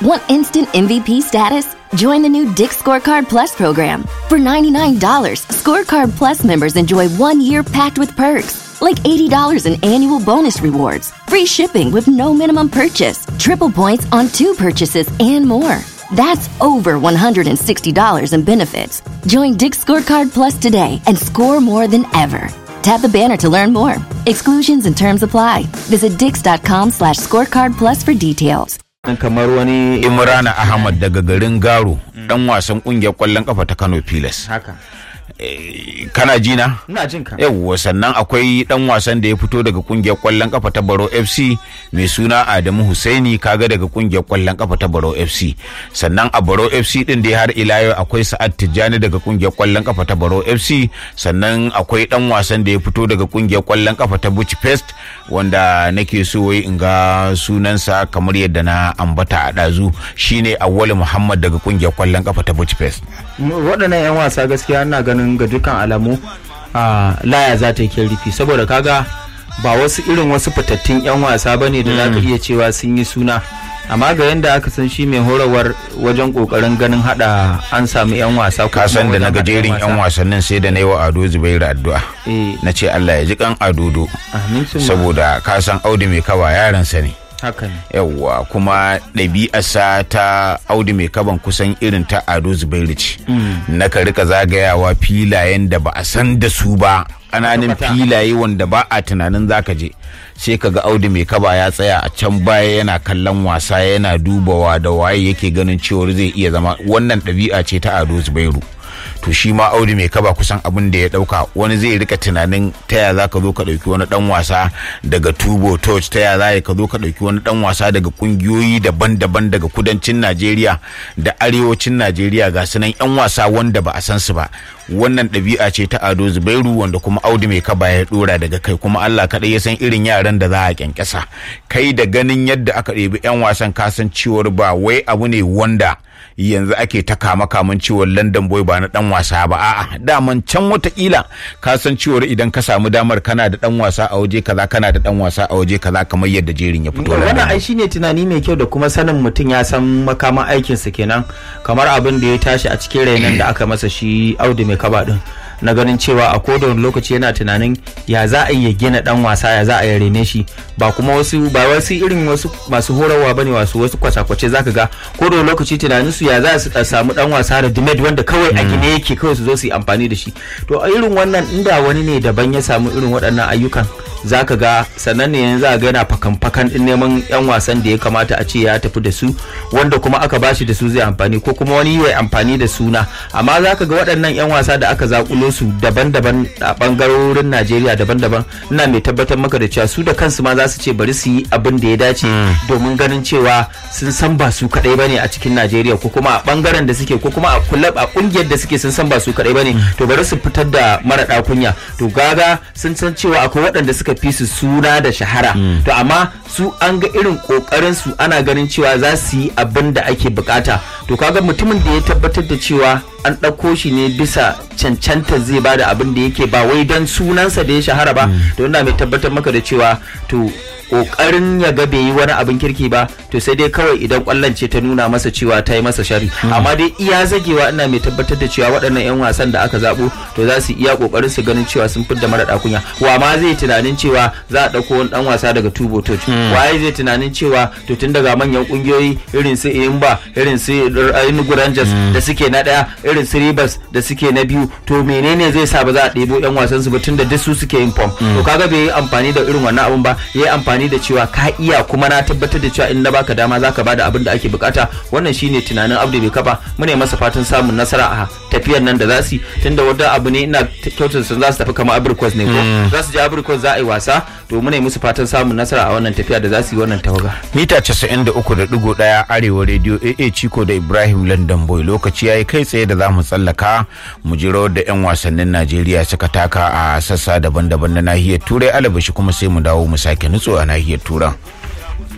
Want instant MVP status? Join the new Dick Scorecard Plus program. For $99, Scorecard Plus members enjoy one year packed with perks, like $80 in annual bonus rewards, free shipping with no minimum purchase, triple points on two purchases, and more. That's over $160 in benefits. Join Dick Scorecard Plus today and score more than ever. Tap the banner to learn more. Exclusions and terms apply. Visit dix.com slash scorecard plus for details. kamar wani Imrana Ahmad daga garin Garo dan wasan kungiyar kwallon kafa ta Kano Pilas. haka Eh, Kana ji na? ina jin ka Yawwa sannan akwai dan wasan da ya fito daga kungiyar kwallon kafa ta Baro FC mai suna Adamu Husaini kaga daga kungiyar kwallon kafa ta Baro FC. Sannan a Baro FC din da har ila yau akwai Sa'ad Tijjani daga kungiyar kwallon kafa ta Baro FC sannan akwai dan wasan da ya fito daga kungiyar kwallon kafa ta Bucci Fest wanda nake so wai in ga sunansa kamar yadda na ambata a ɗazu shine Awwal Muhammad daga kungiyar kwallon kafa ta Bucci Fest. waɗannan 'yan wasa gaskiya ina ganin ga dukkan alamu a laya za ta yi rufi saboda kaga ba wasu irin wasu fitattun 'yan wasa ba ne da za ka iya cewa sun yi suna amma ga yadda aka san shi mai horarwar wajen kokarin ganin hada an samu 'yan wasa ko ka kuma san da na wajen haɗa gajerin yan wasannin sai da na yi wa ado zubairu addu'a Eh. na ce allah ya ji kan adodo Amin sun saboda ka san audu mai kaba yaransa ne haka ne yawwa kuma ɗabi'arsa ta audu mai kaban kusan irin ta ado zubairu ce na ka rika zagayawa filayen da ba a san da su ba ƙananan Kwata-kwata. filaye wanda ba a tunanin zaka je sai ka ga audu mai kaba ya tsaya a can baya yana kallon wasa yana dubawa da waye yake ganin cewar zai iya zama wannan ɗabi'a ce ta ado zubairu to shi ma audu mai kaba kusan abin da ya dauka wani zai rika tunanin ta ya za ka zo ka dauki wani dan wasa daga tubo touch ta ya za ka zo ka dauki wani dan wasa daga kungiyoyi daban-daban daga kudancin najeriya da arewacin najeriya ga sunan yan wasa wanda ba a san su ba wannan ɗabi'a ce ta ado zubairu wanda kuma audu mai kaba ya dora daga kai kuma allah kaɗai ya san irin yaran da za a kyankyasa kai da ganin yadda aka ɗebi yan wasan kasancewar ba wai abu ne wanda yanzu ake ta kama kaman ciwon london boy ba na dan wasa ba a'a daman can watakila ka san ciwon idan ka samu damar kana da dan wasa a waje kaza kana da dan wasa a waje kaza kamar yadda jerin ya fito wannan London ai shine tunani mai kyau da kuma sanin mutum ya san makaman aikinsa kenan kamar abin da ya tashi a cikin rainon da aka masa shi audu mai kaba din na ganin cewa a koda wani lokaci yana tunanin ya za a iya gina dan wasa ya za a yi rene shi ba kuma wasu ba wasu irin wasu masu horarwa bane wasu wasu kwace-kwace zaka ga ko da wani lokaci tunanin su ya za su samu dan wasa da dimed wanda kawai a gine yake kawai su zo su yi amfani da shi to a irin wannan inda wani ne daban ya samu irin waɗannan ayyukan zaka ga sannan ne yanzu za ga yana fakan-fakan din neman yan wasan da ya kamata a ce ya tafi da su wanda kuma aka bashi da su zai amfani ko kuma wani ya amfani da suna amma zaka ga waɗannan yan wasa da aka zakulo su daban-daban a bangarorin Najeriya daban-daban ina mai tabbatar maka da cewa su da kansu ma za su ce bari su yi abin da ya dace domin ganin cewa sun san ba su kadai bane a cikin Najeriya ko kuma a bangaren da suke ko kuma a kulab a kungiyar da suke sun san ba su kadai bane to bari su fitar da mara kunya to gaga sun san cewa akwai waɗanda suka fi su suna da shahara to amma su an ga irin kokarin su ana ganin cewa za su yi abin da ake bukata to kaga mutumin da ya tabbatar da cewa an ɗauko shi ne bisa cancanta zai bada abin da yake ba wai don sunansa da ya shahara ba to ina mai tabbatar maka da cewa to kokarin ya ga bai yi wani abin kirki ba to sai dai kawai idan kwallon ce ta nuna masa cewa ta yi masa shari amma dai iya zagewa ina mai tabbatar da cewa waɗannan 'yan wasan da aka zabo to za su iya kokarin su ganin cewa sun fidda mara kunya wa ma zai tunanin cewa za a ɗauko wani ɗan wasa daga tubo touch waye zai tunanin cewa to tun daga manyan kungiyoyi irin su Imba irin su Enugu Rangers da suke na ɗaya irin su Rivers da suke na biyu to menene zai sa ba za a ɗebo 'yan wasan su ba tun da duk su suke yin form to kaga bai yi amfani da irin wannan abun ba ya yi amfani da cewa ka iya kuma na tabbatar da cewa in na baka dama zaka bada abin da ake bukata wannan shine tunanin Abdu bai kafa mune masa fatan samun nasara a tafiyar nan da za su yi tunda wanda abu ne ina kyautar sun za su tafi kamar Abrikos ne ko za su je Abrikos za a yi wasa to mune musu fatan samun nasara a wannan tafiya da za su yi wannan tawaga mita 93.1 arewa radio aa ciko da ibrahim london boy lokaci ya yi kai tsaye da za mu tsallaka mu ji rawar da 'yan wasannin najeriya suka taka a sassa daban-daban na nahiyar turai alabashi kuma sai mu dawo mu sake nutso a nahiyar turan